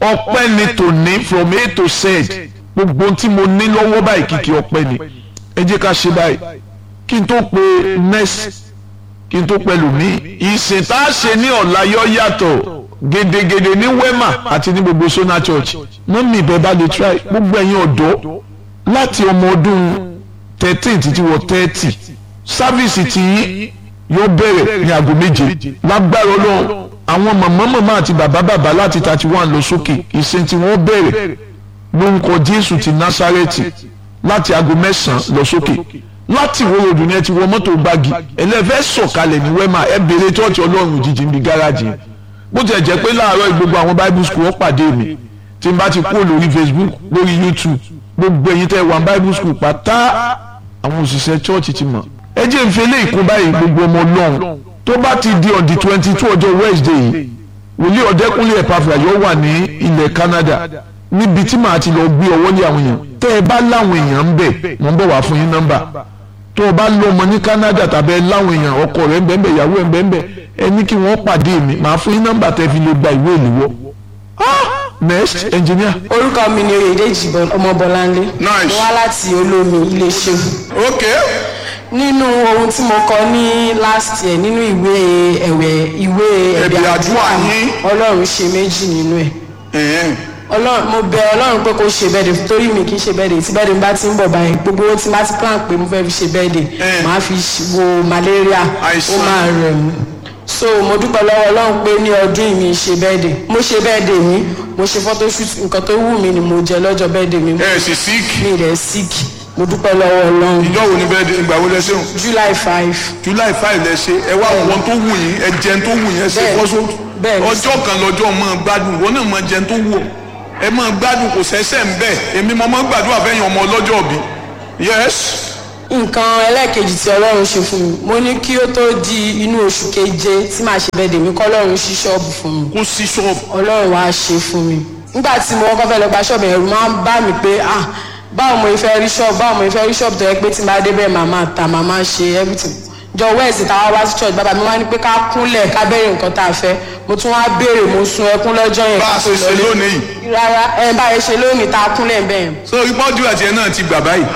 ọpẹ́ ni tòní from a to z gbogbo tí mo ní lọ́wọ́ báyìí kìkì ọpẹ́ ni ẹ jẹ́ ká ṣe báyìí kí n tó pe next kí n tó pẹ̀lú mi ìsìn tá a ṣe ní ọ̀la yọ yàtọ̀ gedegede ní wema àti ní gbogbo sona church mọ́mí ìbẹ́ bá lè try gbogbo ẹ̀yin ọ̀dọ́ láti ọmọ ọdún thirteen títí wọ thirty sáfíìsì tí yóò bẹ̀rẹ̀ ní aago méje lágbára ọlọ́run àwọn màmá màmá àti bàbá bàbá láti thirty one lọ sókè ìsìn tí wọ́n bẹ̀rẹ̀ lórúkọ jésù ti násárẹ́tì láti aago mẹ́sàn-án lọ sókè láti ìwòrò òdùn yẹn ti wọ mọ́tò gbági ẹlẹ́fẹ́ sọ̀kalẹ̀ ní wẹ́mà ẹ bèrè tọ́ọ̀tì ọlọ́run òjijì ń bi gáràjì yẹn bó tiẹ̀ jẹ́ pé láàárọ̀ gbogbo àwọn bible school wọ́n pàdé mi tí n bá ti kúrò lórí facebook lórí youtube gbogbo ẹ̀yin tẹ́ wà bible school pátá àwọn òṣìṣẹ́ church ti mọ̀ ẹ jẹ́ n fi eléyìí kó báyìí gbogbo ọmọ ọlọ́run tó bá ti di on the twenty two ọjọ́ wednesday yìí wòlíì ọ̀dẹ́kúnlé ẹ̀pàfà yóò wà ní ilẹ̀ canada níbi tí màá ti lọ gbé ọwọ́ lé àwọn èèyàn tẹ́ ẹ bá láwọn èèyàn ń bẹ̀ wọ́n ń bọ̀ wá fún yín nọ́mbà tó o bá lọ ọmọ ní canada tàbí ẹ láwọn èèyàn ọkọ rẹ ń bẹ́ẹ̀ bẹ́ẹ̀ ìyàwó ẹ̀ ń bẹ́ẹ̀ bẹ́ẹ̀ ẹ ní kí wọ́n pàdé mi màá fún yín nọ́mbà tẹ́ fi lè gba ìwé ìléwọ́. next engineer. orúkọ mi ni oyèdèjì ọmọbọláńlé Nice. mo wá láti olómi iléeṣẹ́ ok nínú ohun tí mo kọ ní last year nínú ìwé ẹ̀wẹ̀ ìwé Ẹ̀bì àdúrà yín. ọlọ́run ṣe méjì nínú ẹ̀ ọlọ́run mo bẹ ọlọ́run pé kó ṣe bẹ́ẹ̀dẹ̀ torí mi kì í ṣe bẹ́ẹ̀dẹ̀ tí bẹ́ẹ̀dẹ̀ bá ti ń bọ̀ báyìí gbogbo owó tí n bá ti plan pé mo fẹ́ fi ṣe bẹ́ẹ̀dẹ̀ Eh. màá fi ṣ- wo malaria ó Àìsàn. máa rẹ̀ mí so mo dúpẹ́ lọ́wọ́ ọlọ́run pé ní ọdún yìí mi ṣe bẹ́ẹ̀dẹ̀ mo ṣe bẹ́ẹ̀dẹ̀ mi mo ṣe photoshoot nǹkan tó wù mí ni mo jẹ lọ́jọ́ bẹ́ẹ̀dẹ̀ mi ẹ sì sick mi rẹ̀ sick mo dúpẹ́ lọ́wọ́ ọlọ́run ìjọ wo ni bẹ́ẹ̀ ìgbà wo lẹ ṣe hùn july five july five lẹ ṣe ẹ wá wọn tó wù yín ẹ jẹun tó wù yín ẹ ṣe Bẹ́ẹ̀ni. fọ́sọ́ Bẹ́ẹ̀ni. ọjọ́ kan lọ́jọ́ mọ́ gbádùn wọn náà mọ jẹun tó wù ọ ẹ mọ gbádùn kò sẹ́sẹ̀ ń bẹ̀ èmi mọ mọ gbàdúrà fẹ́yìn ọmọ ọlọ́jọ́ bí yes nǹkan ẹlẹ́ẹ̀kejì tí ọlọ́run ṣe fún mi mo ní kí ó tó di inú oṣù keje tí màá ṣe bẹ́ẹ̀dẹ̀ mi kọ́ ọlọ́run ṣí ṣọ́ọ̀bù fún mi kó sí ṣọ́ọ̀bù ọlọ́run wá ṣe fún mi nígbà tí mo kọ́kọ́ fẹ́ lọ gba ṣọ́ọ̀bù ẹ̀rù máa ń bá mi pé ah báwo mo fẹ́ rí ṣọ́ọ̀bù báwo mo fẹ́ rí ṣọ́ọ̀bù tó yẹ pé tí n bá dé bẹ́ẹ̀ màá máa ta màá máa ṣe everything jọ wẹ́ẹ̀sì táwa wá sí church bàbá mi wá ní pé ká kúnlẹ̀ ká bẹ̀rẹ̀ nǹkan tá a fẹ́ mo tún wá béèrè mo sun ẹkún lọ́jọ́ yẹn bá a ká tó ṣe ṣe lọlé. lónìí yìí rárá ẹ bá a ṣe lónìí tá a kúnlẹ̀ bẹ́ẹ̀ so ìpọ́jú àti ẹ náà ti gbà báyìí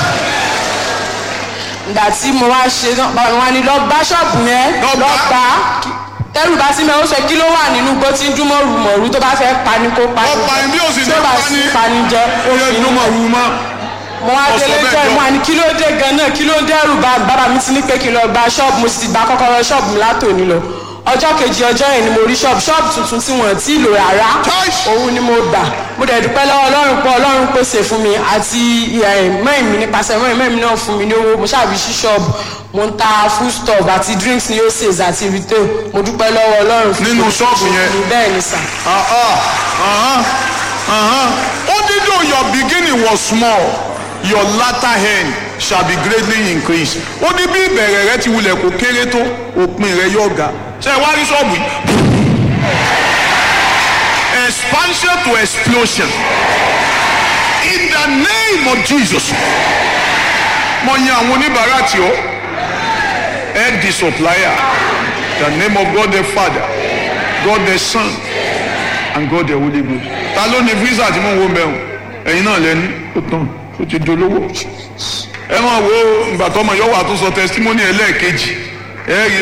ìgbà tí mo wá ṣe náà bàbá mi wá ní lọ bá ṣọ́ọ̀bù yẹn Lọ lọ gbá. gbà á tẹ́rù bá sí mi ó sọ kí ló wà nínú gbó tí ń dún mọ́rù mọ̀rú tó bá fẹ́ pani kó pani Ó pani bí ó sì tí ní ó bá pani. sí pani jẹ ó ó yẹ fi inú mọ̀ wù mọ́ mo wá Ọ̀sọ̀ délé bẹ́ẹ̀ jọ jọ. ìmọ̀ àní kí ló dé gan-an kí ló dẹ́rù bá bàbá mi ti ní pé kí n lọ gba ṣọ́ọ̀bù mo sì ti gba kọ́kọ́rọ́ ṣọ́ọ̀bù mi látòní lọ ọjọ́ kejì ọjọ́ yẹn ni mo rí ṣọ́ọ̀bù ṣọ́ọ̀bù tuntun tí wọ́n ti lò rárá Choice. òun ni mo gbà mo dẹ̀ dúpẹ́ lọ́wọ́ ọlọ́run pé ọlọ́run pèsè fún mi àti mẹ́rin mi nípasẹ̀ mẹ́rin mẹ́rin mi náà fún mi ní owó mo ṣàbí sí ṣọ́ọ̀bù mo ń ta food stuff àti drinks ní oses àti retail mo dúpẹ́ lọ́wọ́ ọlọ́run fún Nínú ṣọ́ọ̀bù yẹn? mi bẹ́ẹ̀ ni sà ó dídò your beginning was small your latter end shall be greatly increased ó ní bí ìbẹ̀rẹ̀ rẹ ti wulẹ̀ kó kéré tó òpin rẹ yóò ga ṣe é wá rí ṣọ́ọ̀bù yìí expansion to explosion in the name of Jesus mo yan àwọn oníbàárà tí ó head the supplier the name of God the Father God the Son and God the Holy Ghost. ta ló ní visa tí mò ń wo mẹ́wọ̀n ẹ̀yin náà lẹ́ni ó tán ó ti dolówó. ẹ máa wo ìgbà tó ọmọ yóò wà tó sọ testimony ẹlẹ́ẹ̀kejì ẹ rí